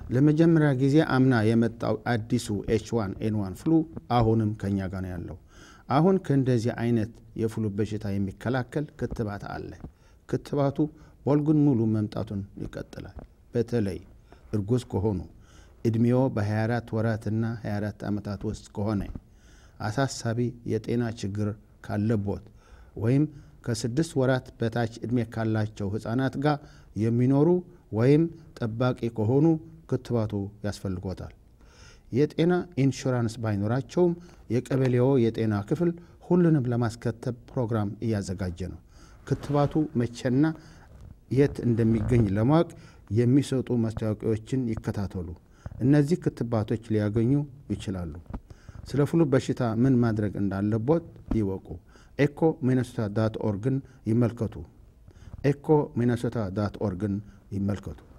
ለመጀመሪያ ጊዜ አምና የመጣው አዲሱ ኤች ዋን ኤን ዋን ፍሉ አሁንም ከኛ ጋር ነው ያለው። አሁን ከእንደዚህ አይነት የፍሉ በሽታ የሚከላከል ክትባት አለ። ክትባቱ ወልጉን ሙሉ መምጣቱን ይቀጥላል። በተለይ እርጉዝ ከሆኑ ዕድሜዎ በ24 ወራትና 24 ዓመታት ውስጥ ከሆነ አሳሳቢ የጤና ችግር ካለቦት ወይም ከስድስት ወራት በታች ዕድሜ ካላቸው ሕፃናት ጋር የሚኖሩ ወይም ጠባቂ ከሆኑ ክትባቱ ያስፈልጎታል። የጤና ኢንሹራንስ ባይኖራቸውም የቀበሌዎ የጤና ክፍል ሁሉንም ለማስከተብ ፕሮግራም እያዘጋጀ ነው። ክትባቱ መቼና የት እንደሚገኝ ለማወቅ የሚሰጡ ማስታወቂያዎችን ይከታተሉ። እነዚህ ክትባቶች ሊያገኙ ይችላሉ። ስለ ፍሉ በሽታ ምን ማድረግ እንዳለቦት ይወቁ። ኤኮ ሚነሶታ ዳት ኦርግን ይመልከቱ። ኤኮ ሚነሶታ ዳት ኦርግን ይመልከቱ።